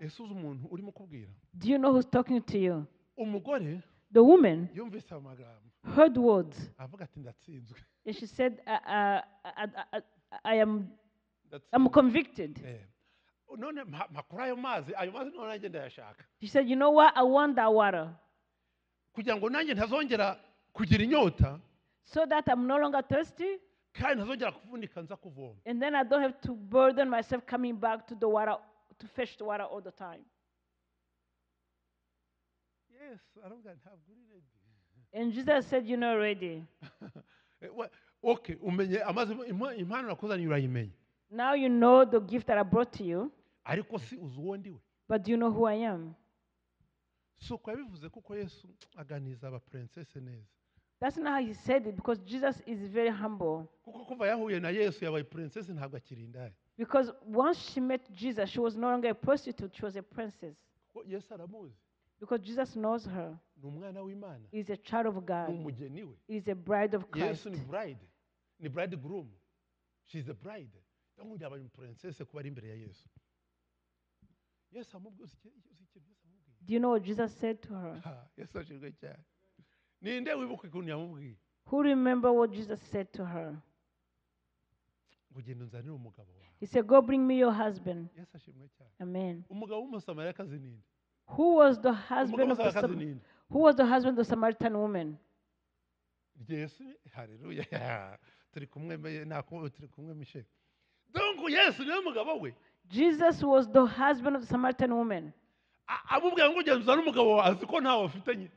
yasuze umuntu urimo kubwira Do you know who's talking to you? umugore The woman yumvise aya magambo heard words avuga ati ndatsinzwe and she said, I, I, I, I, I am I'm ndatsinzwe convicted. Eh. none mpa- mpakura ayo mazi ayo mazi none nanjye ndayashaka She said, You know what? I want that water kugira ngo nanjye ntazongera kugira inyota so that I'm no longer thirsty kandi ntazongera kuvunika nza kuvoma and then I don't have to burden myself coming back to the water to fetch the water all the time. yesu aravuga ati, ntabwo uri ready And Jesus said, You're not ready. Eh, we- okay umenye amazi impa- impano nakuzaniye urayimenya Now you know the gift that I brought to you, ariko si uzi uwo ndiwe but do you know who I am? si uko yabivuze kuko yesu aganiriza aba princesse neza That's not how he said it because Jesus is very humble. kuko kuva yahuye na yesu yabaye princesse ntabwo akiri indaya Because once she met Jesus, she was no longer a prostitute, she was a princess. kuko yesu aramuzi Because Jesus knows her. ni umwana w'imana He is a child of ni God, umugeni we He is a bride of Christ. yesu ni bride ni bride groom she is a bride cyangwa ngo yabaye princesse kuba ari imbere ya yesu yesu amubwiye uzi iki- uzi ikintu yesu amubwiye Do you know what Jesus said to her? Ha, yesu ashimwe cyane ninde wibuka ukuntu yamubwiye Who remember what Jesus said to her? ngo genda unzanire umugabo wawe He said, Go bring me your husband. yesu ashimwe cyane Amen. umugabo w'umusamariyakazi ninde Who was the umugabo husband of the w'umusamariyakazi Sam- ninde who was the husband of the Samaritan woman? yesu hareruya turi kumwe me- naku- turi kumwe mishe donku yesu niwe mugabo we Jesus was the husband of the Samaritan woman. A- amubwira ngo genda uzane umugabo wawe azi ko ntawe afitanye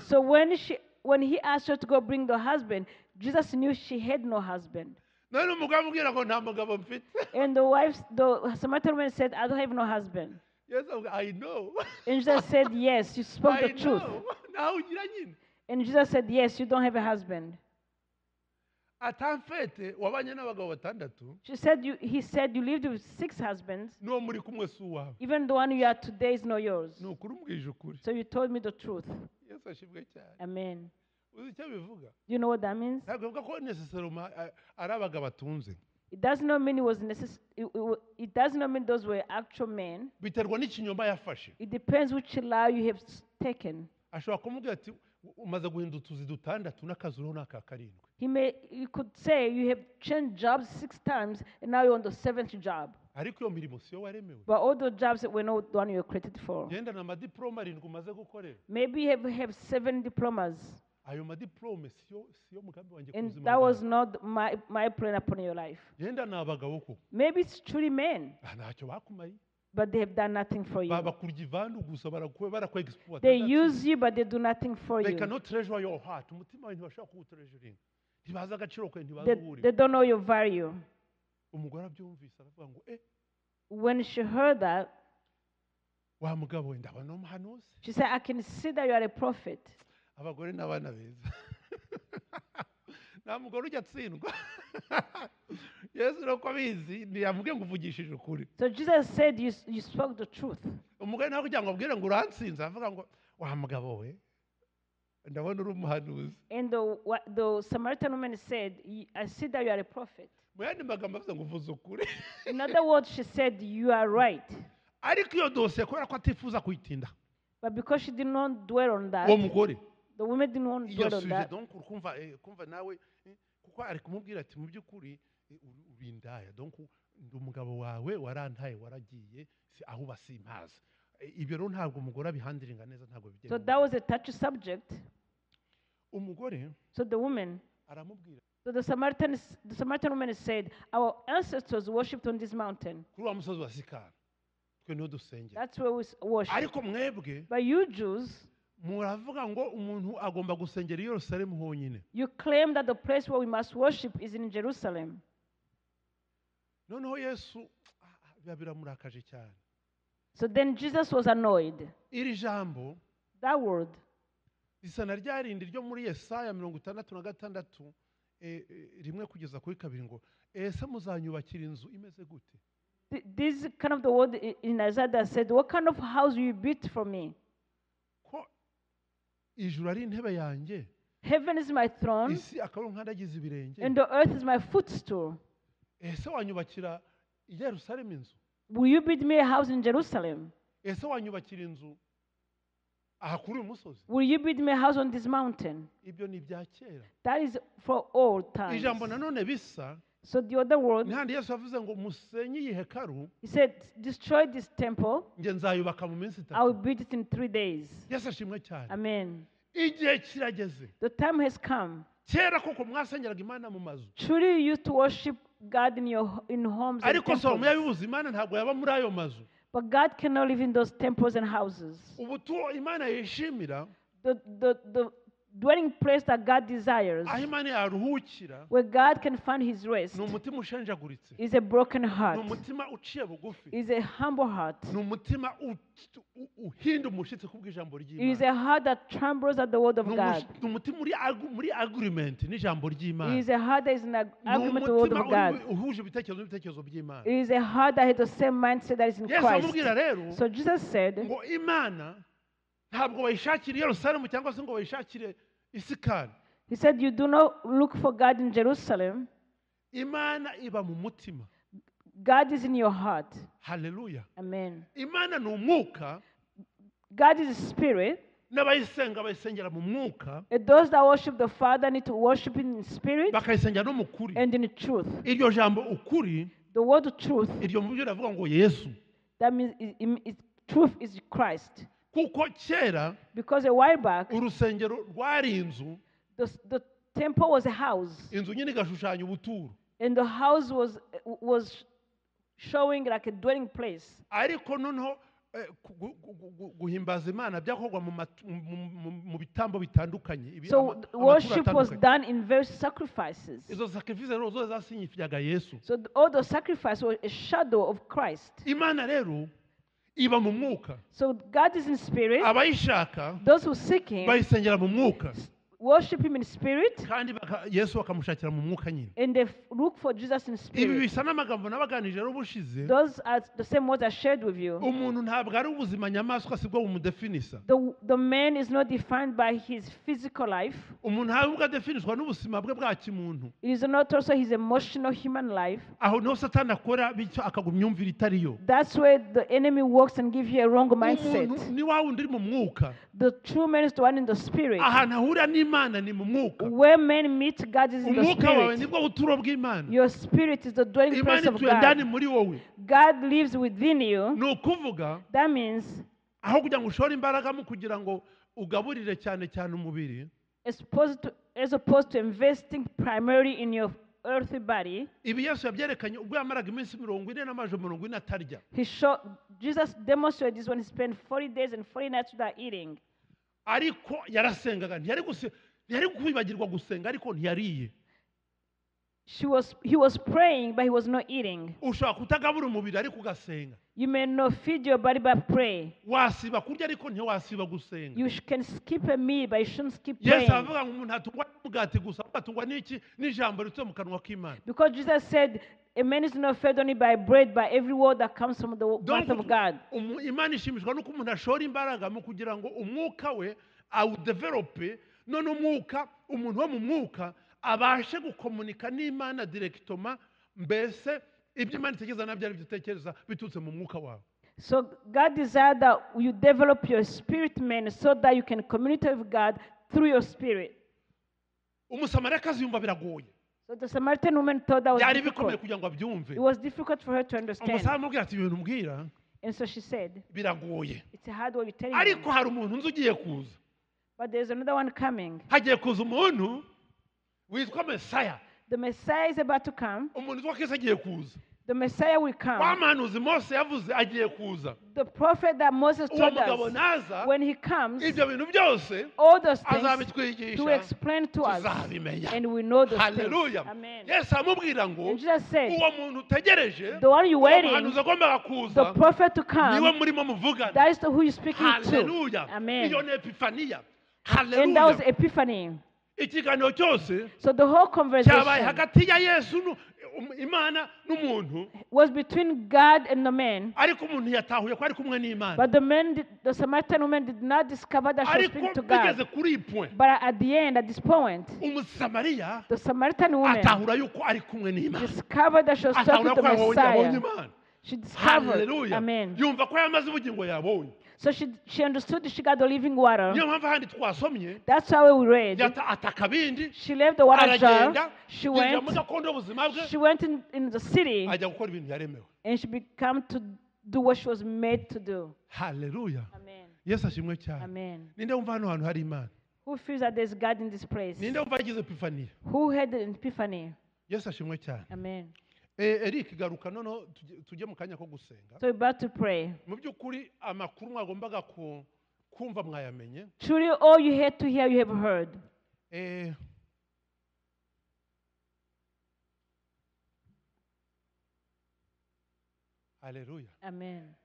So when she when he asked her to go bring the husband, Jesus knew she had no husband. none umugabo amubwira ngo nta mugabo mfite And the wife, the Samaritan woman said, I don't have no husband. yesu avuga i know And Jesus said, Yes, you spoke i the truth. know nawe ugira nyine And Jesus said, Yes, you don't have a husband. atamfete wabanye n'abagabo batandatu She said, you, He said, You lived with six husbands. n'uwo muri kumwe si uwawe Even the one you are today is not yours. ni ukuri umbwije ukuri So you told me the truth. yesu ashimwe cyane Amen. uzi icyo bivuga Do you know what that means? ntabwo bivuga ko neseseroma ari abagabo atunze It does not mean it was necess- it, it, wa- it does not mean those were actual men. biterwa n'ikinyoma yafashe It depends which law you have s- taken. ashobora kumubwira ati "U- umaze guhinda utuzi dutandatu n'akazi uriho ni aka karindwi He may you could say you have changed jobs six times and now you're on the seventh job. ariko iyo mirimo si yo waremewe But all those jobs that were not the one you were created for. genda na madiporome arindwi umaze gukorera Maybe you have, have seven diplomas. ayo madiporome siyo siyo mugambi wanjye ku And buzima that was bwawe not my, my plan upon your life. genda ni abagabo koko Maybe it's truly men, Ah, ntacyo bakumariye but they have done nothing for you. babakurya ivandu gusa barakwe barakwegisipuwata They use you, but they do nothing for they you. cannot treasure your heart umutima wawe ntibashobora kuwuterejuringa ntibazi agaciro kawe ntibazi They, uwo uri they don't know your value. umugore abyumvise aravuga ngo eh When she heard that, wa mugabo we ndabona umuhanuzi she said, I can see that you are a prophet. abagore n'abana beza nta mugore ujya atsindwa yesu nuko abizi ntiyavuge ngo uvugishije ukuri So Jesus said, You, s- you spoke the truth. umugore nawe kugira ngo abwire ngo urantsinze avuga ngo wa mugabo we ndabona uri umuhanuzi And the, wa- the Samaritan woman said, "Y- I see that you are a prophet. mu yandi magambo avuze ngo uvuze ukuri In other words, she said, You are right. ariko iyo dosiye kubera ko atifuza kuyitinda But because she did not dwell on that, uwo mugore the woman didn't want to iyo dwell on suje that. donko kumva eh, kumva nawe eh, kuko ari kumubwira ati mu by'ukuri eh, uri- uri indaya donko ndi umugabo wawe warantaye waragiye si aho basimpaza ibyo rero ntabwo umugore abihandiringa neza ntabwo So bigenda that was a touchy subject. umugore So the woman, aramubwira so the Samaritan, s- the Samaritan woman said, Our ancestors worshipped on this mountain. kuri wa musozi wa sikara twe niho dusengera That's where we s- worship. ariko mwebwe But you Jews, muravuga ngo umuntu agomba gusengera i yerusalemu honyine you claim that the place where we must worship is in Jerusalem. noneho yesu ah, ah, biba biramurakaje cyane So then Jesus was annoyed. iri jambo That word, isa na rya rindi ryo muri yesaya mirongo itandatu na gatandatu eh, eh, rimwe kugeza kuri kabiri ngo ese muzanyubakira inzu imeze gute th- this is kind of the word i- in Isaiah that said, What kind of house will you build for me? ko ijuru ari intebe yanjye Heaven is my throne, isi akaba ari nk'adagize ibirenge and the earth is my footstool. ese wanyubakira i yerusalemu inzu Will you build me a house in Jerusalem? ese wanyubakira inzu aha kuri uyu musozi Will you build me a house on this mountain? ibyo ni ibya kera That is for all times. ijambo nanone bisa So the other word, ntihandi yesu yavuze ngo musenye iyi hekaru he said, destroy this temple, njye nzayubaka mu minsi I will itatu build it in three days. yesu ashimwe cyane Amen. igihe kirageze The time has come. kera koko mwasengeraga imana mu mazu Truly, you used to worship God in your in homes and ariko salomo temples. yabibuze imana ntabwo yaba muri ayo mazu But God cannot live in those temples and houses. ubu tuwo imana yishimira The, the, the dwelling place that God desires, aho imana yaruhukira where God can find his rest, ni umutima ushenjaguritse is a broken ni heart, umutima uciye bugufi is a humble heart, ni umutima u- u- uhinda umushyitsi kubw'ijambo is ry'imana a heart that trembles at the word of Ni God, umush- ni umutima uri agu- muri agirimenti n'ijambo ry'imana is a heart that is in ag- ni agreement with the word umutima of God, uri- uhuje ibitekerezo n'ibitekerezo by'imana is a heart that has the same mindset that is in yesu Christ. amubwira rero So Jesus said, ngo imana ntabwo bayishakira i yerusalemu cyangwa se ngo bayishakire isikani He said, You do not look for God in Jerusalem, imana iba mu mutima God is in your heart. haleluya Amen. imana ni umwuka God is a spirit. n'abayisenga bayisengera mu mwuka And those that worship the Father need to worship Him in spirit bakayisengera no mu kuri and in truth. iryo jambo ukuri The word truth, iryo mu byo riravuga ngo yesu that means it, it, it- truth is Christ. kuko kera Because a while back, urusengero rwari inzu the, s- the temple was a house, inzu nyine igashushanya ubuturo and the house was, was showing like a dwelling place. ariko noneho eh, ku- gu- gu- gu- guhimbaza imana byakorwa mu matu- mu- mu- mu- mu bitambo bitandukanye ibi- ama- So th- amaturo worship was atandukanye. done in various sacrifices. izo sacrifice rero zose zasinyifyaga yesu So th- all those sacrifices were a shadow of Christ. imana rero iba mu mwuka So God is in spirit. abayishaka Those who seek Him bayisengera mu mwuka worship Him in spirit, kandi baka- yesu bakamushakira mu mwuka nyine and they f- look for Jesus in ibi spirit. bisa n'amagambo nabaganije rero ubushize Those are the same words I shared with you. umuntu ntabwo ari ubuzima nyamaswa sibwo bumudefinisa The, the man is not defined by his physical life. umuntu ntabwo adefiniswa n'ubuzima bwe bwa kimuntu It is not also his emotional human life. aho niho satani akora bityo akagwa imyumvire itari yo That's where the enemy works and gives you a wrong umuntu mindset. ni wa wundi uri mu mwuka The true man is the one in the spirit. ahantu ahura n'imana ni mu mwuka Where men meet God is in the umwuka wawe spirit. nibwo buturo bw'imana Your spirit is the dwelling imana place of ituye ndani God. muri wowe God lives within you. ni ukuvuga That means, aho kugira ngo ushore imbaraga mu kugira ngo ugaburire cyane cyane umubiri as opposed to, as opposed to investing primarily in your earthly body, ibi yesu yabyerekanye ubwo yamaraga iminsi mirongo ine n'amajoro mirongo ine atarya he showed, Jesus demonstrated this when he spent 40 days and 40 nights without eating. ariko yarasengaga ntiyari guse- ntiyari kwibagirwa gusenga ariko ntiyariye She was, he was praying, but he was not eating. ushobora kutagabura umubiri ariko ugasenga You may not feed your body by pray. wasiba kurya ariko ntiwasiba gusenga You sh- can skip a meal, but you shouldn't skip yesu praying. aravuga ngo umuntu ntatungwa n'umugati gusa ahubwo atungwa n'iki n'ijambo rituye mu kanwa k'imana Because Jesus said, a man is not fed only by bread, but every word that comes from the Donc, mouth of God. umu- imana ishimishwa nuko umuntu ashora imbaraga mu kugira ngo umwuka we awudevelope none umwuka umuntu wo mu mwuka abashe gukomunika n'imana direkitoma mbese ibyo imana itekereza nabyo ari byo utekereza biturutse mu mwuka wawe So God desired that you develop your spirit man so that you can communicate with God through your spirit. umusamariyakazi yumva biragoye So the Samaritan woman thought that was byari difficult. bikomeye kugira ngo abyumve It was difficult for her to understand. umusamu amubwira ati ibintu mbwira And so she said, biragoye It's a hard word you're telling ariko me. hari umuntu nzi ugiye kuza But there's another one coming. hagiye kuza umuntu witwa mesaya The Messiah is about to come. umuntu witwa kesi agiye kuza The Messiah will wa come. muhanuzi mose yavuze agiye kuza The prophet that Moses uwo told mugabo us, naza when he comes, ibyo bintu byose all those things to azabitwigisha explain to us. tuzabimenya And we know those things. haleluya Amen. yesu aramubwira ngo And Jesus said, uwo muntu utegereje The one you're uwo waiting, muhanuzi agombaga the kuza prophet to niwe come, murimo muvugana that is the who you're speaking to. haleluya iyo Amen. ni epifaniya And that was haleluya Epiphany. ikiganiro cyose So the whole cyabaye conversation hagati ya yesu nu- um- imana n'umuntu was between God and the man. ariko umuntu yatahuye ko ari kumwe n'imana But the man, did, the Samaritan woman, did not discover that she was ariko speaking to bigeze God. kuri iyi point But at the end, at this point, umusamariya the Samaritan woman atahura yuko ari kumwe n'imana discovered that she was talking atahura to ko the yabonye Messiah. imana She discovered. haleluya Amen. yumva ko yamaze ubugingo yabonye So she, she understood she got the living water. niyo mpamvu ahandi twasomye That's how we read. yata atakabindi She left the water aragenda jar. She yinjira went. muri gakondo y'ubuzima bwe She went in, in the city ajya gukora ibintu yaremewe and she became to do what she was made to do. haleluya Amen. yesu ashimwe cyane Amen. ninde wumva hano hantu hari imana Who feels that there's God in this place? ninde wumva yagize epifaniya Who had the epiphany? yesu ashimwe cyane Amen. Eh, eric garuka noneho tujye- tujye mu kanya ko gusenga So we're about to pray. mu by'ukuri amakuru mwagombaga ku- kumva mwayamenye Truly, all you had to hear, you have heard. Eh, haleluya Amen.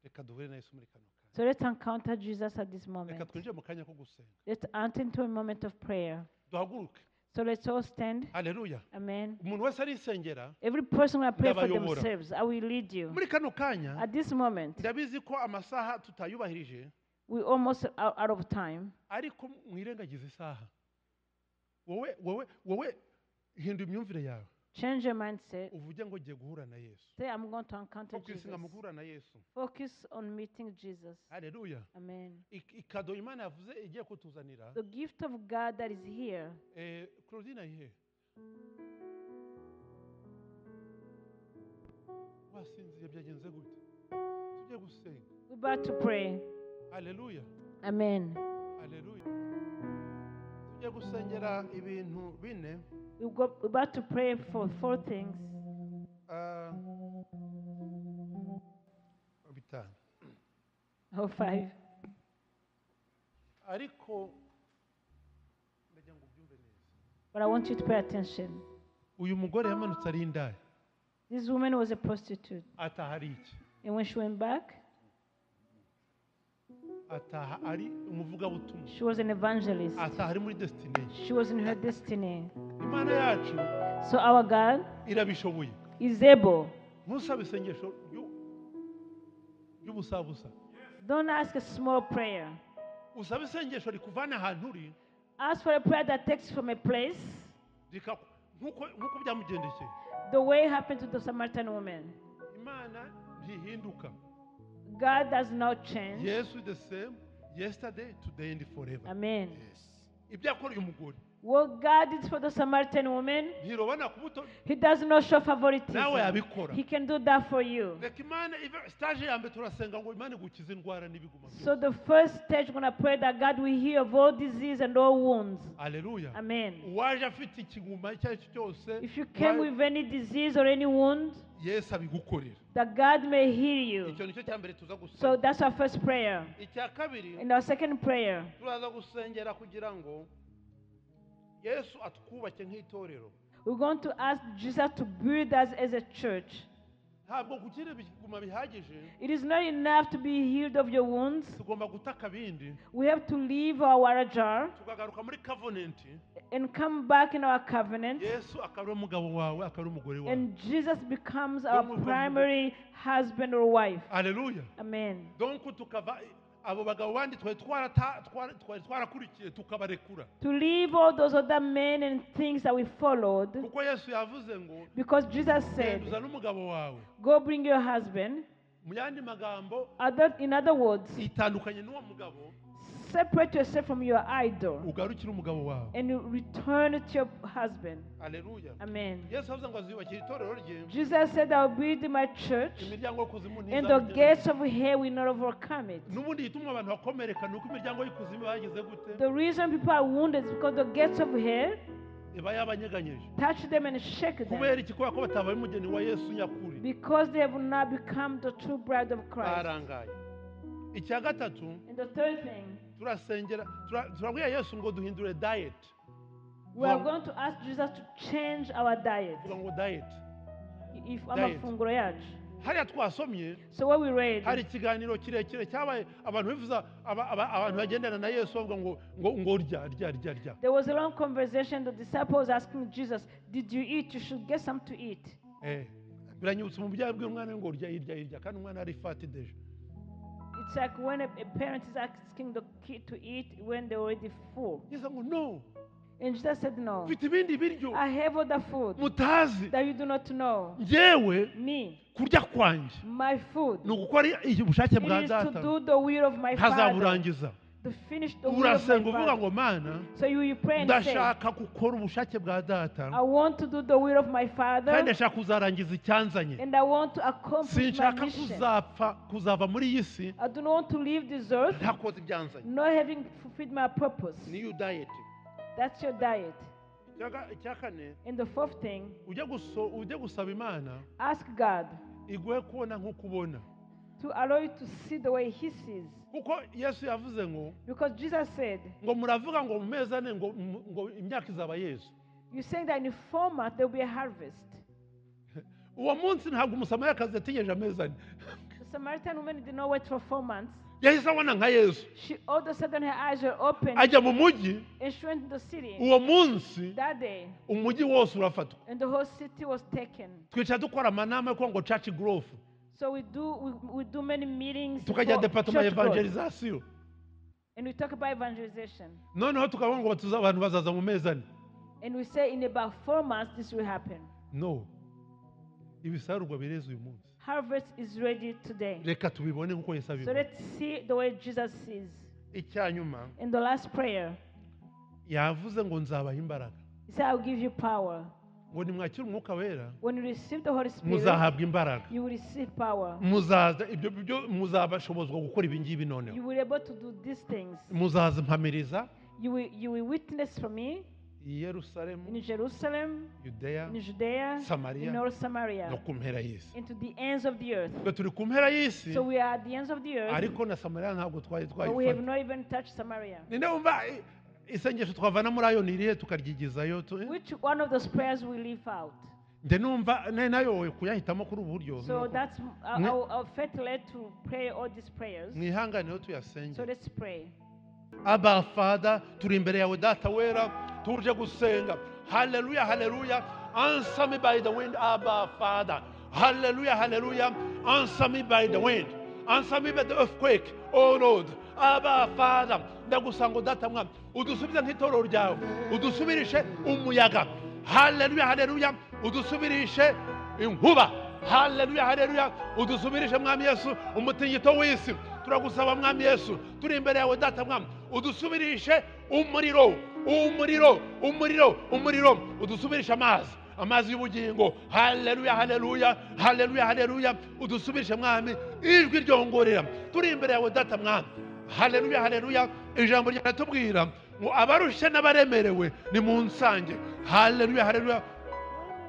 reka duhure na yesu muri kano kanya So let's encounter Jesus at this moment. reka twinjire mu kanya ko gusenga Let's enter into a moment of prayer. duhaguruke So let's all stand. haleluya Amen. umuntu wese arisengera Every person will pray for Ndabayobora. themselves. I will lead you. muri kano kanya At this moment, ndabizi ko amasaha tutayubahirije we almost are out of time. ariko mwirengagize isaha wowe wowe wowe hindura imyumvire yawe Change your mindset. uvuge ngo ngiye guhura na yesu Say, I'm going to encounter Jesus. kwisinga mu guhura na yesu Focus on meeting Jesus. haleluya Amen. Ik- ikado imana yavuze igiye kutuzanira The gift of God that is here. Eh, Claudine ayihe wasinziye byagenze gute tujye gusenga We're about to pray. haleluya Amen. haleluya tujye gusengera ibintu bine We go, we're about to pray for four things. Ah, bitanu Or five. ariko ndagira ngo ubyumve neza But I want you to pay attention. uyu mugore yamanutse ari indaya This woman was a prostitute. ataha ari iki And when she went back, ataha ari umuvugabutumwa she was an evangelist. ataha ari muri destination She was in her destiny. imana yacu So our God irabishoboye is able. ntusabe isengesho ryu- ry'ubusabusa Don't ask a small prayer. usaba isengesho rikuvana ahantu uri Ask for a prayer that takes from a place rikaku- nk'uko nk'uko byamugendekeye the way happened to the Samaritan woman. imana ntihinduka God does not change. yesu is the same yesterday today and forever Amen. ibyo yakora uyu mugore What God did for the Samaritan woman, ntirobana ku buto He does not show nawe favoritism. yabikora He can do that for you. reka imana ive sitaje ya mbere turasenga ngo imana igukize indwara n'ibiguma So byose the first stage, we're gonna pray that God will heal of all disease and all wounds. aleluya Amen. uwaje afite ikiguma icyo ari cyo cyose If you came with any disease or any wound, yesu abigukorera that God may heal you. icyo nicyo cya mbere tuza So gusenga that's our first prayer. icya kabiri And our second prayer, turaza gusengera kugira ngo yesu atwubake nk'itorero we're going to ask Jesus to build us as a church. ntabwo kugira ibiguma bihagije It is not enough to be healed of your wounds. tugomba gutaka bindi We have to leave our water jar tukagaruka muri covenant and come back in our covenant. yesu akaba ari umugabo wawe akaba ari umugore wawe And Jesus becomes our primary husband or wife. aleluya Amen. donc tukava abo bagabo bandi twari twarata- twari twari twarakurikiye tukabarekura To leave all those other men and things that we followed, kuko yesu yavuze ngo because Jesus said, genduza n'umugabo wawe Go bring your husband. mu yandi magambo Other, in other words, itandukanye n'uwo mugabo separate yourself from your idol ugarukire umugabo wawe and you return to your husband. aleluya Amen. yesu avuze ngo azubakire itorero rye Jesus said, I will build my church, imiryango y'ikuzimu and the ntizabigeraho gates of hell will not overcome it. n'ubundi igituma abantu bakomereka ni uko imiryango y'ikuzimu bagize gute The reason people are wounded is because the gates of hell iba yabanyeganyije touch them and shake them kubera iki kubera ko batabaye umugeni wa yesu nyakuri because they have not become the true bride of Christ. barangaye icya gatatu And the third thing, turasengera tura- turabwira yesu ngo duhindure dayeti we are Well- going to ask Jesus to change our diet. tuvuga ngo dayeti If Diet. amafunguro yacu. hariya twasomye So what we read, hari ikiganiro kirekire cyabaye abantu bivuza aba- aba- abantu bagendana na yesu bavuga ngo ngo ngo rya rya rya rya there was a long conversation. The disciples asking Jesus, "Did you eat? You should get some to eat." Eh, biranyibutsa umubyeyi abwira umwana we ngo rya irya irya kandi umwana ari fati deje It's like when a, a parent is asking the kid to eat when they're already full. yesu ngo no And Jesus said, No, mfite ibindi biryo I have other food mutazi that you do not know. ngewe Me, kurya kwanjye my food, ni ugukora i- ubushake bwa it is to data do the will of my Father, ntazaburangiza to finish the will of urasenga my uvuga Father. ngo mana So you, you pray and say, ndashaka gukora ubushake bwa I data want to do the will of my kandi Father, ndashaka kuzarangiza icyanzanye and I want to accomplish my sinshaka mission. kuzapfa kuzava muri iyi si I do not want to leave this earth ntakoze ibyanzanye not having fulfilled my purpose. niyo dayeti That's your diet. Icya- icya kane And the fourth thing, ujye guso- ujye gusaba imana ask God iguhe kubona nko kubona to allow you to see the way He sees. kuko yesu yavuze ngo Because Jesus said, ngo muravuga ngo mu mezi ane ngo mu- ngo imyaka izaba yesu You're saying that in the format there will be a harvest. uwo munsi ntabwo umusamariyakazi yategereje amezi ane The Samaritan woman did not wait for four months. yahise abona nka yesu She all of a sudden her eyes were opened ajya mu mujyi and she went to the city uwo munsi that day. umujyi wose urafatwa And the whole city was taken. twicara dukora amanama yo kuvuga ngo caci gorofu So we do we, we do many meetings. tukajya for departement ya church growth. evangelizasiyo And we talk about evangelization. noneho tukavuga ngo tuza abantu bazaza mu mezi ane And we say in about four months this will happen. no ibisarurwa bireze uyu munsi Harvest is ready today. reka tubibone nk'uko yesu So abibona let's see the way Jesus sees. icya nyuma In the last prayer, yavuze ngo nzabaha imbaraga he said, I'll give you power. ngo nimwakire umwuka wera When you receive the Holy Spirit, muzahabwa imbaraga you will receive power. muzaza ibyo byo muzabashobozwa gukora ibi ngibi You noneho will be able to do these things. muzaza mpamiriza You will, you will witness for me i yerusalemu in Jerusalem, yudeya in Judea, Samaria. in all no Samaria, ku mpera y'isi into the ends of the earth. twe turi ku mpera y'isi So we are at the ends of the earth, ariko na samariya ntabwo twari but we have twayifata not even touched Samaria. ninde wumva i- isengesho twavana muri ayo ni irihe tukaryigizayo tu- Which one of those prayers we leave out? njye numva ne- nayobowe kuyahitamo kuri ubu buryo So nuko that's our, Mwe- our, our faith led to pray all these prayers. mwihanganeho So tuyasenge let's pray. aba fada turi imbere yawe data wera tuje gusenga haleluya haleluya answer me by the wind aba fada haleluya haleluya answer me by the wind answer me by the earthquake oh lord aba fada ndagusanga data mwana udusubize nk'itorero ryawe udusubirishe umuyaga haleluya haleluya udusubirishe inkuba haleluya haleluya udusubirishe mwami yesu umutingito w'isi turagusaba mwami yesu turi imbere yawe data mwami udusubirishe umuriro umuriro umuriro umuriro udusubirishe amazi amazi y'ubugingo haleluya haleluya haleluya haleluya udusubirishe mwami ijwi ryongorera turi imbere yawe data mwami haleluya haleluya ijambo ryanatubwira ngo abarushe n'abaremerewe ni mu nsange haleluya haleluya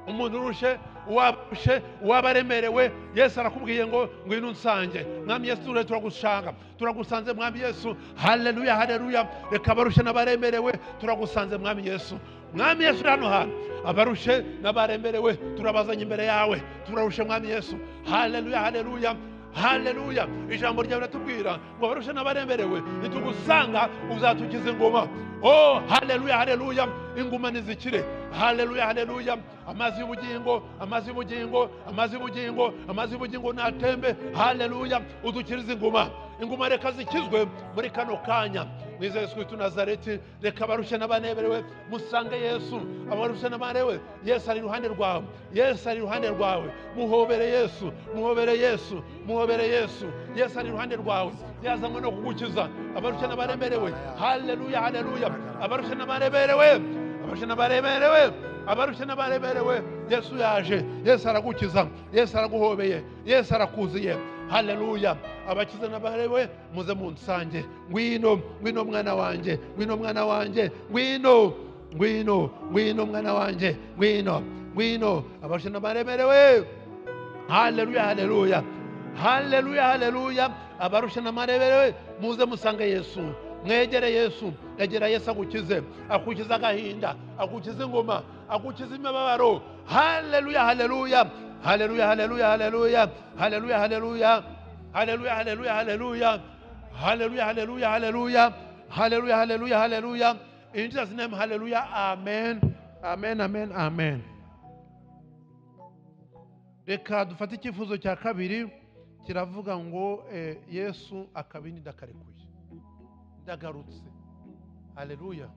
umuntu urushe uwarushe uwabaremerewe yesu arakubwiye ngo ngwino unsange mwami yesu tuje turagushanga turagusanze mwami yesu haleluya haleluya reka abarushe n'abaremerewe turagusanze mwami yesu mwami yesu uri hano hantu abarushe n'abaremerewe turabazanye imbere yawe turarushe mwami yesu haleluya haleluya haleluya ijambo ryawe riratubwira ngo abarushe n'abaremerewe nitugusanga uzatugiza ingoma oh haleluya haleluya inguma nizikire haleluya haleluya amazi y'ubugingo amazi y'ubugingo amazi y'ubugingo amazi y'ubugingo natembe haleluya udukirize inguma inguma reka zikizwe muri kano kanya mwiza yesu kristu nazareti reka abarushe n'abaneberewe musange yesu abarushe n'abaneberewe yesu ari iruhande rwawe yesu ari iruhande rwawe muhobere yesu muhobere yesu muhobere yesu yesu ari iruhande rwawe yazanywe no kugukiza abarushe n'abaremerewe haleluya haleluya abarushe n'abaremerewe abarushe n'abaremerewe abarushe n'abaremerewe yesu yaje yesu aragukiza yesu araguhobeye yesu arakuziye haleluya abakiza n'abarewe muze mu nsange ngwino ngwino mwana wanjye ngwino mwana wanjye ngwino ngwino ngwino mwana wanjye ngwino ngwino abarushe n'abaremerewe haleluya haleluya haleluya haleluya abarusha n'amarebere muze musange yesu mwegere yesu egera yesu agukize akukize agahinda akukize ingoma akukize imibabaro haleluya haleluya haleluya haleluya haleluya haleluya haleluya haleluya haleluya haleluya haleluya haleluya haleluya haleluya haleluya haleluya in jesus name haleluya amen amen amen amen reka dufate icyifuzo cya kabiri kiravuga ngo eh, yesu akabindi ndakarekuye ndagarutse haleluya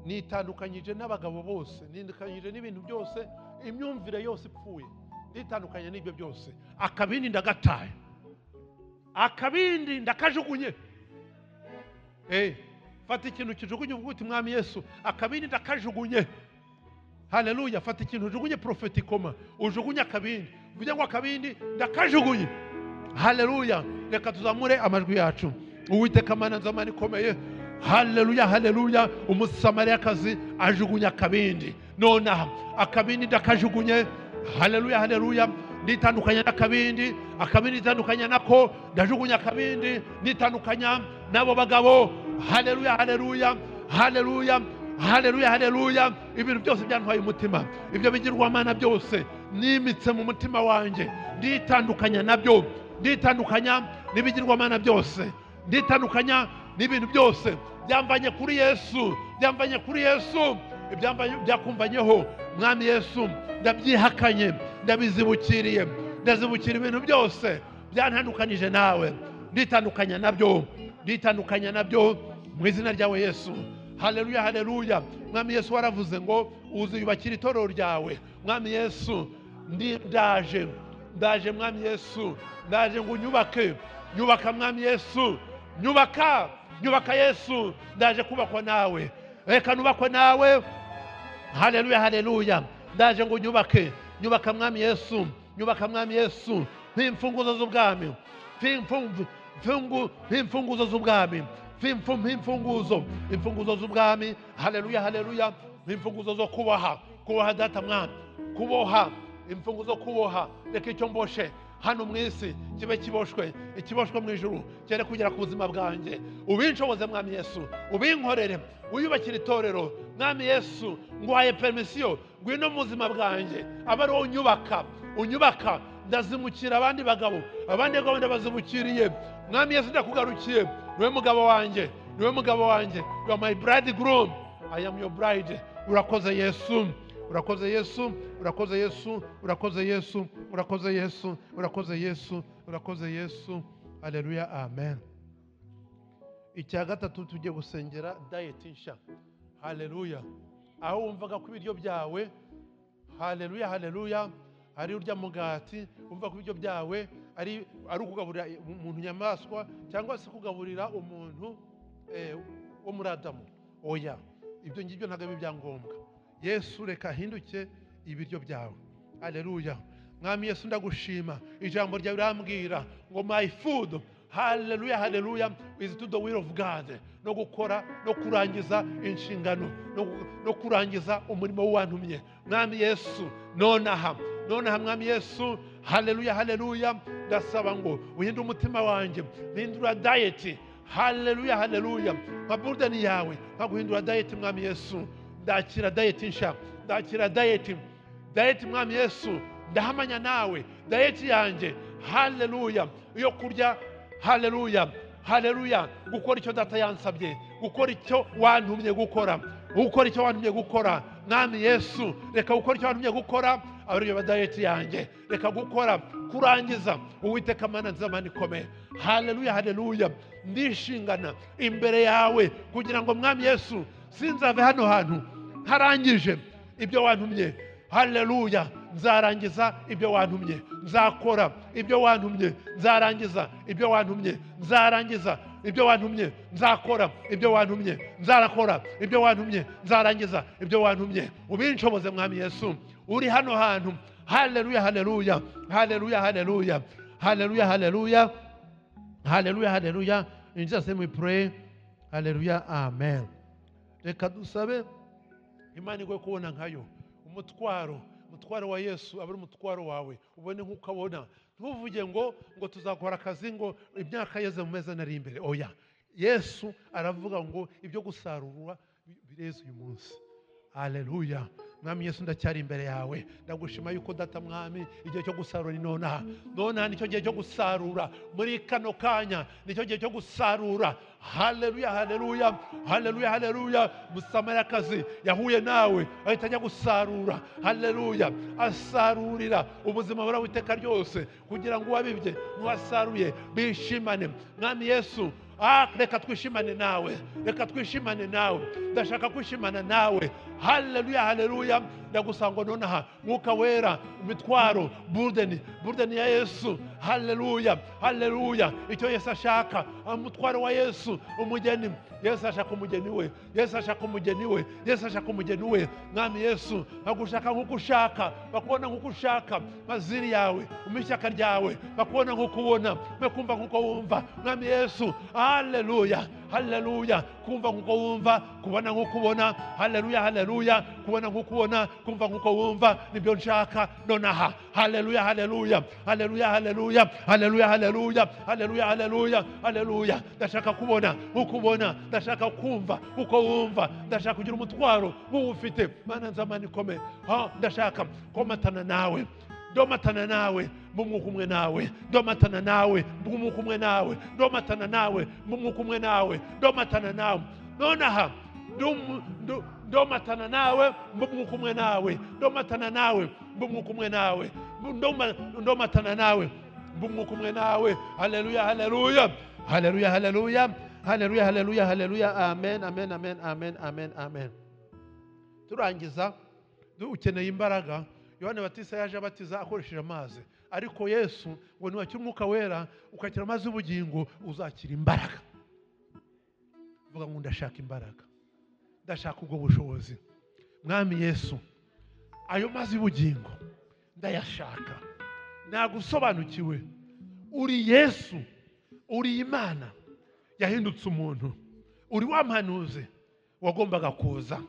nitandukanyije n'abagabo bose nitandukanyije n'ibintu byose imyumvire yose ipfuye nitandukanye n'ibyo byose akabindi ndagataye akabindi ndakajugunye Eh, fata ikintu kijugunye uvuga uti mwami yesu akabindi ndakajugunye haleluya fata ikintu ujugunye profeti koma ujugunye akabindi uvuge ngo akabindi ndakajugunye haleluya reka tuzamure amajwi yacu uwiteka mana nzamani ikomeye haleluya haleluya umusamariyakazi ajugunye akabindi nonaha akabindi ndakajugunye haleluya haleluya nitandukanya n'akabindi akabindi nitandukanya nako ndajugunya akabindi nitandukanya n'abo bagabo haleluya haleluya haleluya haleluya haleluya ibintu byose byantwaye umutima ibyo bigirwamana byose nimitse mu mutima wanjye nditandukanya nabyo nditandukanya n'ibigirwamana byose nditandukanya n'ibintu byose byamvanye kuri yesu byamvanye kuri yesu ibyamvanye- byakumvanyeho mwami yesu ndabyihakanye ndabizibukiriye ndazibukira ibintu byose byantandukanije nawe nditandukanya nabyo nditandukanya nabyo mu izina ryawe yesu haleluya haleluya mwami yesu waravuze ngo uziyubakira itorero ryawe mwami yesu ndi- ndaje ndaje mwami yesu ndaje ngo unyubake nyubaka mwami yesu nyubaka nyubaka yesu ndaje kubakwa nawe reka nubakwe nawe haleluya haleluya ndaje ngo nyubake nyubaka mwami yesu nyubaka mwami yesu nk'imfunguzo z'ubwami nk'imfungu- mfungu- nk'imfunguzo z'ubwami nk'imfu- nk'imfunguzo imfunguzo z'ubwami haleluya haleluya nk'imfunguzo zo kuboha kuboha data mwami kuboha imfungu zo kuboha reka icyo mboshe hano mu isi kibe kiboshwe ikiboshwe mu ijuru cyere kugera ku buzima bwanjye ubinshoboze mwami yesu ubinkorere wiyubakire itorero mwami yesu ngwaye permisiyo ngwino mu buzima bwanjye abe ari wowe unyubaka unyubaka ndazimukira abandi bagabo abandi bagabo ndabazimukiriye mwami yesu ndakugarukiye niwe mugabo wanjye niwe mugabo wanjye you are my bridegroom i am your bride urakoze yesu urakoze yesu urakoze yesu urakoze yesu urakoze yesu urakoze yesu urakoze yesu aleluya amen icya gatatu tujye gusengera dayeti nshya haleluya aho wumvaga ko ibiryo byawe haleluya haleluya ari urya mugati wumva ko ibiryo byawe ari ari ukugaburira umuntu inyamaswa cyangwa se kugaburira umuntu eh, wo muri adamu oya ibyo ngibyo ntabwo ari ibyangombwa yesu reka ahinduke ibiryo byawe haleluya mwami yesu ndagushima ijambo ryawe rirambwira ngo my food haleluya haleluya is to the will of god no gukora no kurangiza inshingano no, no kurangiza umurimo w'uwantumye mwami yesu nonaha nonaha mwami yesu haleluya haleluya ndasaba ngo uhinde umutima wanjye mpindura dayeti haleluya haleluya nka burudeni yawe nka guhindura dayeti mwami yesu ndakira dayeti nshya ndakira dayeti dayeti mwami yesu ndahamanya nawe dayeti yanjye haleluya yo kurya haleluya haleluya gukora icyo data yansabye gukora icyo wantumye gukora gukora icyo wantumye gukora mwami yesu reka gukora icyo wantumye gukora abareba dayeti yanjye reka gukora kurangiza uwiteka mana nzamani ikomeye haleluya haleluya ndishingana imbere yawe kugira ngo mwami yesu sinzave hano hantu ntarangije ibyo wantumye haleluya nzarangiza ibyo wantumye nzakora ibyo wantumye nzarangiza ibyo wantumye nzarangiza ibyo wantumye nzakora ibyo wantumye nzarakora ibyo wantumye nzarangiza ibyo wantumye ubinshoboze mwami yesu uri hano hantu haleluya haleluya haleluya haleluya haleluya haleluya haleluya haleluya in jesus name we pray haleluya amen reka dusabe imana igwe kubona nkayo umutwaro umutwaro wa yesu aba ari umutwaro wawe ubone nk'uko abona ntuvuge ngo ngo tuzakora akazi ngo imyaka yeze mu meza nari imbere oya yesu aravuga ngo ibyo gusarurwa bireze uyu munsi haleluya mwami yesu ndacyari imbere yawe ndagushima yuko data mwami igihe cyo gusarura ni nonaha nonaha nicyo gihe cyo gusarura muri kano kanya nicyo gihe cyo gusarura haleluya haleluya haleluya haleluya umusamariyakazi yahuye nawe ahita ajya gusarura haleluya asarurira ubuzima burawe iteka ryose kugira ngo uwabibye n'uwasaruye bishimane mwami yesu ah reka twishimane nawe reka twishimane nawe ndashaka kwishimana nawe haleluya haleluya ndagusanga nonaha mwuka wera imitwaro burudeni burudeni ya yesu haleluya haleluya icyo yesu ashaka umutwaro wa yesu umugeni yesu ashaka umugeni we yesu ashaka umugeni we yesu ashaka umugeni we mwami yesu bagushaka nk'uko ushaka bakubona nk'uko ushaka maziri yawe umpe ishyaka ryawe bakubona nk'uko ubona mwe kumva nk'uko wumva mwami yesu haleluya haleluya kumva nk'uko wumva kubona nk'uko ubona haleluya haleluya kubona nk'uko ubona kumva nk'uko wumva nibyo nshaka nonaha haleluya haleluya haleluya haleluya haleluya haleluya haleluya haleluya haleluya ndashaka kubona nk'uko ubona ndashaka kumva nk'uko wumva ndashaka kugira umutwaro nk'uwufite mana nzamani ikome Ha, ndashaka komatana nawe ndomatana nawe mbumwuka umwe nawe ndomatana nawe mbumwuka umwe nawe ndomatana nawe mbumwuka umwe nawe ndomatana nawe nonaha ndum- ndu- ndomatana nawe mbumwuka umwe nawe ndomatana nawe mbumwuka umwe nawe Ndoma- ndomatana nawe mbumwuka umwe nawe haleluya haleluya haleluya haleluya haleluya haleluya haleluya amen amen amen amen amen amen turangiza du- ukeneye imbaraga yohana batisa yaje abatiza akoresheje amazi ariko yesu ngo niwakira umwuka wera ukakira amazi y'ubugingo uzakira imbaraga vuga ngo ndashaka imbaraga ndashaka ubwo bushobozi mwami yesu ayo mazi y'ubugingo ndayashaka ntabwo usobanukiwe uri yesu uri imana yahindutse umuntu uri wa mpanuzi wagombaga kuza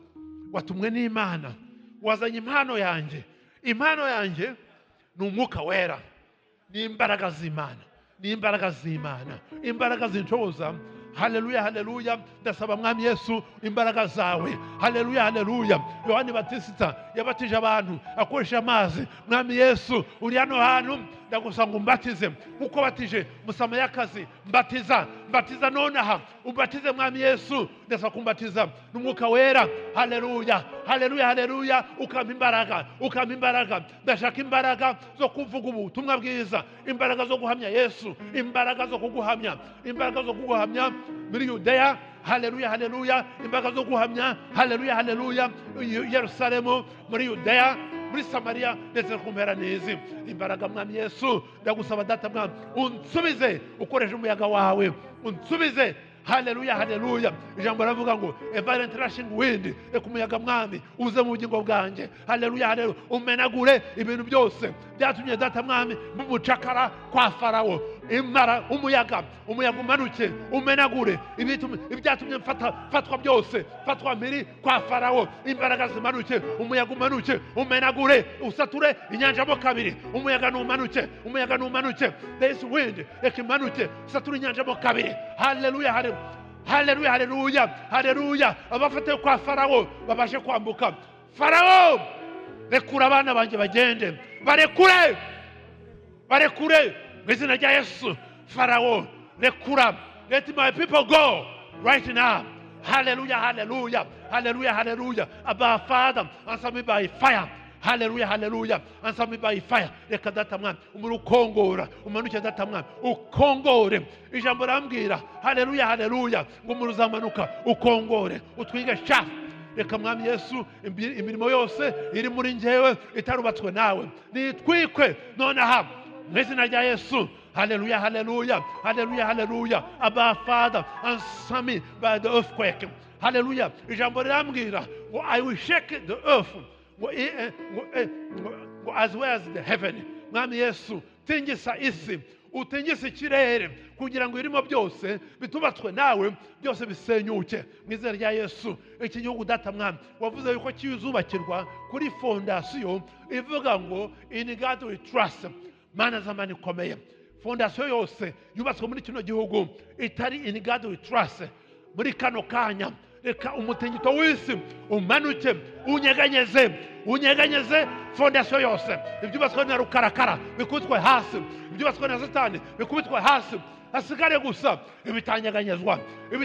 watumwe n'imana wazanye impano yanjye impano yanjye ni umwuka wera ni imbaraga z'imana ni imbaraga z'imana imbaraga zinshoboza haleluya haleluya ndasaba mwami yesu imbaraga zawe haleluya haleluya yohani batisita yabatije abantu akoresha amazi mwami yesu uri hano hantu ndagusanga umbatize nkuko batije musamayakazi mbatiza mbatiza nonaha umbatize mwami yesu ndasaba kumbatiza n'umwuka wera haleluya haleluya haleluya ukampa imbaraga ukampa imbaraga ndashaka imbaraga zo kuvuga ubutumwa bwiza imbaraga zo guhamya yesu imbaraga zo kuguhamya imbaraga zo kuguhamya muri yudeya haleluya haleluya imbaraga zo guhamya haleluya haleluya i yerusalemu muri yudeya muri samariya ndetse no ku mpera n'izi imbaraga mwami yesu ndagusaba data mwami unsubize ukoresheje umuyaga wawe unsubize haleluya haleluya ijambo riravuga ngo evara interashing windi reka umuyaga mwami uze mu bugingo bwanjye haleluya haleluya umenagure ibintu byose byatumye data mwami mumucakara kwa farawo imara umuyaga umuyaga umanuke umenagure ibitu- ibyatumye mfata- mfatwa byose mfatwa mpiri kwa farawo imbaraga zimanuke umuyaga umanuke umenagure usature inyanja mo kabiri umuyaga numanuke umuyaga numanuke this wind reka imanuke usature inyanja mo kabiri haleluya haleluya haleluya haleluya haleluya abafatiwe kwa farawo babashe kwambuka farawo rekura abana banjye bagende barekure barekure mu izina rya yesu farawo rekura let my people go right now haleluya haleluya haleluya haleluya aba father answer me by fire haleluya haleluya answer me by fire reka data mwami umuri ukongora umanuke data mwami ukongore ijambo rambwira haleluya haleluya ngo umuri uzamanuka ukongore utwige shafu reka mwami yesu imbi- imirimo yose iri muri ngewe itarubatswe nawe nitwikwe nonaha mu izina rya yesu haleluya haleluya haleluya haleluya aba father answer me by the earthquake haleluya ijambo rirambwira ngo i will shake the earth ngo i- eh, ngo, eh, ngo- ngo as well as the heaven mwami yesu tingisa isi utingise ikirere kugira ngo ibirimo byose bitubatswe nawe byose bisenyuke mu izina rya yesu iki gihugu data mwami wavuze yuko kizubakirwa kuri fondasiyo ivuga ngo in God we trust mana z'amani ikomeye fondasiyo yose yubatswe muri kino gihugu itari in God we trust muri kano kanya reka umutingito w'isi umanuke unyeganyeze unyeganyeze fondasiyo yose ibyubatswe na rukarakara bikubitwe hasi ibyubatswe na satani bikubitwe hasi hasigare gusa ibitanyeganyezwa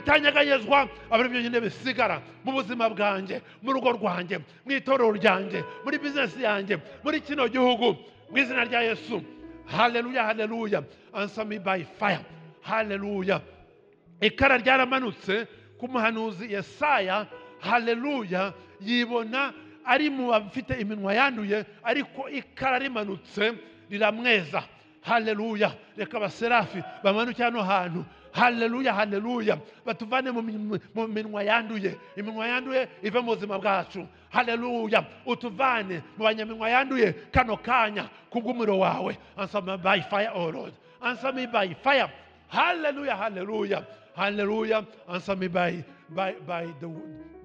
ibitanyeganyezwa aba ari byo nyine bisigara mu buzima bwanjye mu rugo rwanjye mu itorero ryanjye muri bizinesi yanjye muri kino gihugu mu izina rya yesu haleluya haleluya answer me by fire haleluya ikara ryaramanutse ku muhanuzi yesaya haleluya yibona ari mu bafite iminwa yanduye ariko ikara rimanutse riramweza haleluya reka abaserafi bamanukire hano hantu haleluya haleluya batuvane mu minwe- mu minwa yanduye iminwa yanduye ive mu buzima bwacu haleluya utuvane mu banyaminwa yanduye kano kanya kubw'umuriro wawe answer me by fire oh lord answer me by fire haleluya haleluya haleluya answer me by by by the,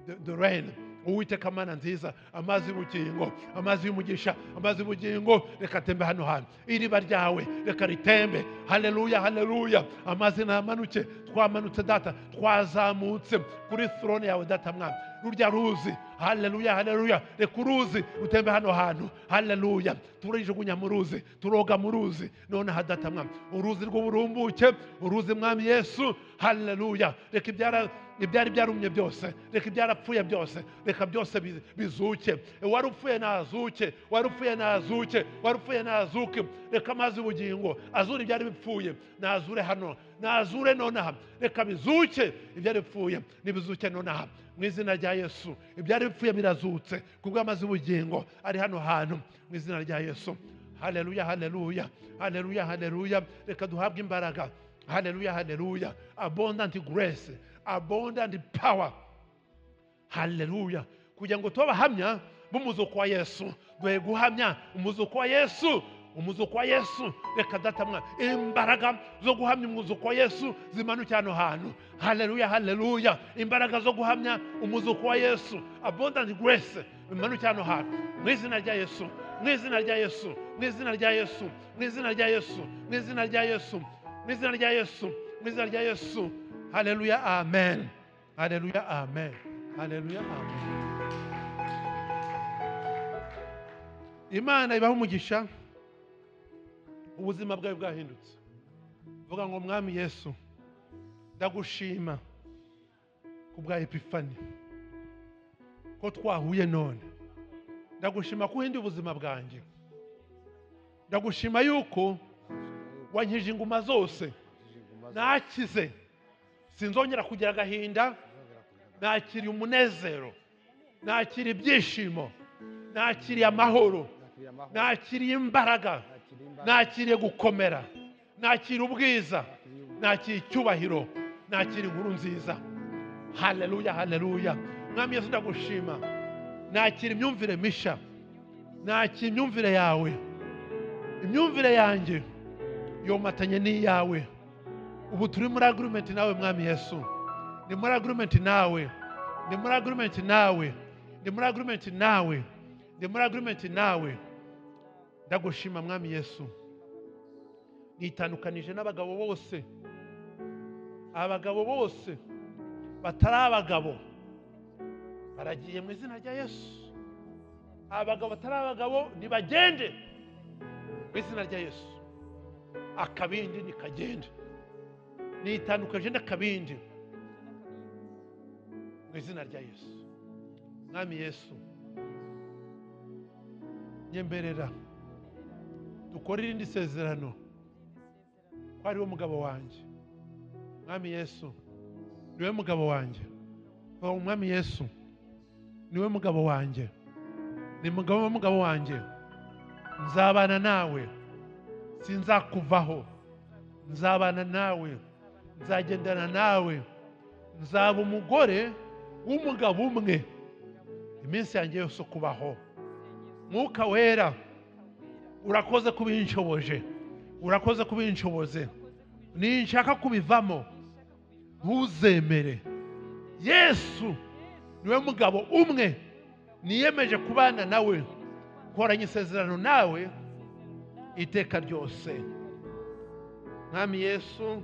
the, the rain uwiteka mana nziza amazi y'ubugingo amazi y'umugisha amazi y'ubugingo reka atembe hano hantu iriba ryawe reka ritembe haleluya haleluya amazi ntamanuke twamanutse data twazamutse kuri throne yawe data mwana rurya ruzi haleluya haleluya reka uruzi rutembe hano hantu haleluya turijugunya mu ruzi turoga mu ruzi nonaha data mwana uruzi rw'uburumbuke uruzi mwami yesu haleluya reka ibyara ibyari byarumye byose reka ibyarapfuye byose reka byose bi- bizuke wari upfuye ntazuke wari upfuye ntazuke wari upfuye ntazuke reka amazi y'ubugingo azure ibyari bipfuye nazure hano nazure nonaha reka bizuke ibyari bipfuye nibizuke nonaha mu izina rya yesu ibyari bipfuye birazutse kubw'amazi y'ubugingo ari hano hantu mu izina rya yesu haleluya haleluya haleluya haleluya reka duhabwe imbaraga haleluya haleluya abundant grace abundant power haleluya kugira ngo tube abahamya b'umuzuko wa yesu duhe guhamya umuzuko wa yesu umuzuko wa yesu reka datamwa imbaraga zo guhamya umuzuko wa yesu zimanukira hano hantu haleluya haleluya imbaraga zo guhamya umuzuko wa yesu abundant grace bimanukira hano hantu mu izina rya yesu mu izina rya yesu mu izina rya yesu mu izina rya yesu mu izina rya yesu mu izina rya yesu mu izina rya yesu haleluya amen haleluya amen haleluya amen imana ibaha umugisha ubuzima bwawe bwahindutse vuga ngo mwami yesu ndagushima ku bwa epifani ko twahuye none ndagushima ko uhinduye ubuzima bwanjye ndagushima yuko wankije inguma zose nakize sinzongera kugira agahinda nakiriye umunezero nakiriye ibyishimo nakiriye amahoro nakiriye imbaraga nakiriye gukomera nakiriye ubwiza nakiriye icyubahiro nakiriye inkuru nziza haleluya haleluya mwami yesu ndagushima nakira imyumvire misha nakira imyumvire yawe imyumvire yanjye yomatanye n'iyawe ubu turi muri agurumenti nawe mwami yesu ni muri agurumenti nawe ni muri agurumenti nawe ni muri agurumenti nawe ni muri agurumenti nawe ndagushima mwami yesu nitandukanije n'abagabo bose abagabo bose batari abagabo baragiye mu izina rya yesu abagabo batari abagabo nibagende mu izina rya yesu akabindi nikagende nitandukanije n'akabindi mu izina rya yesu mwami yesu nyemberera dukore irindi sezerano ko ari we mugabo wanjye mwami yesu niwe mugabo wanjye vuga ngo mwami yesu niwe mugabo wanjye ni mugabo mugabo wanjye nzabana nawe sinzakuvaho nzabana nawe nzagendana nawe nzaba umugore w'umugabo umwe iminsi yanjye yose kubaho mwuka wera urakoze kuba inshoboje urakoze kuba inshoboze ninshaka kubivamo ntuzemere yesu niwe mugabo umwe niyemeje kubana nawe nkoranye isezerano nawe iteka ryose mwami yesu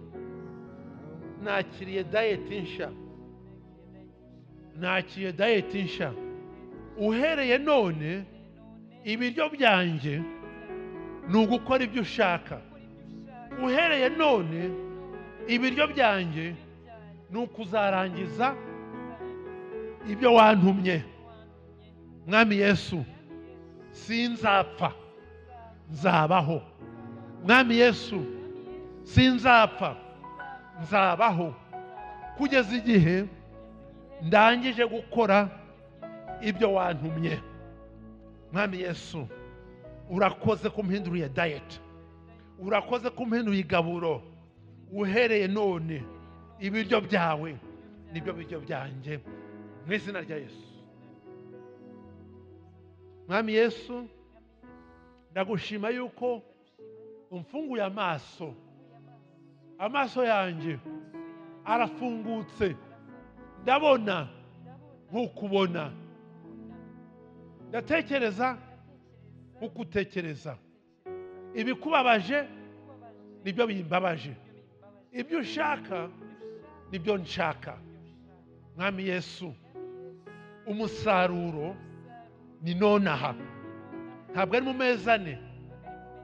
nakiriye dayeti nsha nakiriye dayeti nsha uhereye none ibiryo byanjye ni ugukora ibyo ushaka uhereye none ibiryo byanjye ni ukuzarangiza ibyo wantumye mwami yesu sinzapfa nzabaho mwami yesu sinzapfa nzabaho kugeza igihe ndangije gukora ibyo wantumye mwami yesu urakoze kumpinduriye dayeti urakoze kumpinduriye igaburo uhereye none ibiryo byawe nibyo biryo byanjye mu izina rya yesu mwami yesu ndagushima yuko umfunguye amaso amaso yanjye arafungutse ndabona nk'ukubona ndatekereza nk'ukutekereza ibikubabaje nibyo bimbabaje ibyo ushaka nibyo nshaka mwami yesu umusaruro ni nonaha ntabwo ari mu mezi ane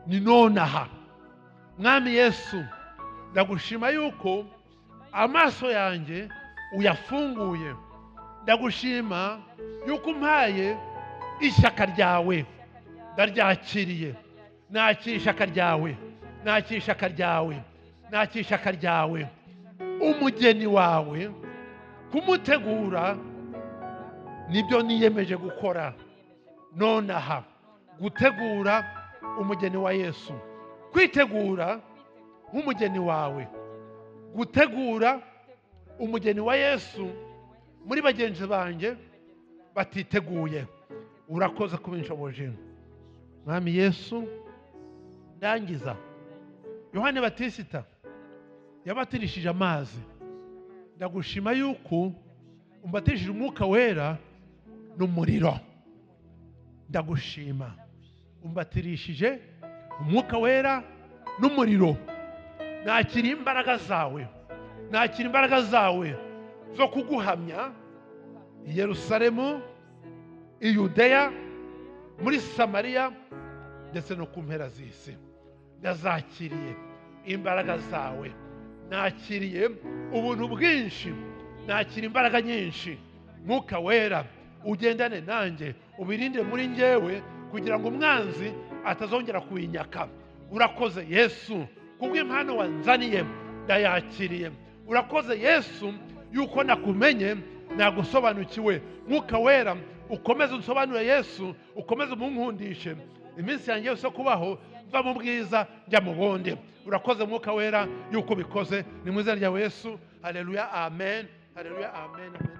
ni nonaha mwami yesu ndagushima yuko amaso yanjye uyafunguye ndagushima yuko umpaye ishyaka ryawe ndaryakiriye nakira ishyaka ryawe nakira ishyaka ryawe nakira ishyaka ryawe umugeni wawe kumutegura nibyo niyemeje gukora nonaha gutegura umugeni wa yesu kwitegura nk'umugeni wawe gutegura umugeni wa yesu muri bagenzi banjye batiteguye urakoze kubinshoboje mwami yesu ndangiza yohani batisita yabatirishije amazi ndagushima yuko umbatishije umwuka wera n'umuriro ndagushima umbatirishije umwuka wera n'umuriro nakira imbaraga zawe nakira imbaraga zawe zo kuguhamya i yerusalemu i yudeya muri samariya ndetse no ku mpera z'isi ndazakiriye imbaraga zawe nakiriye ubuntu bwinshi nakira imbaraga nyinshi mwuka wera ugendane nanjye ubirinde muri ngewe kugira ngo umwanzi atazongera kuyinyaka urakoze yesu kubw'impano wanzaniye ndayakiriye urakoze yesu yuko nakumenye nagusobanukiwe mwuka wera ukomeze unsobanure yesu ukomeze umunkundishe iminsi yanjye yose yo kubaho mva mu bwiza njya mu bundi urakoze mwuka wera yuko ubikoze ni mu izina rya yesu hareruya amen hareruya amen amen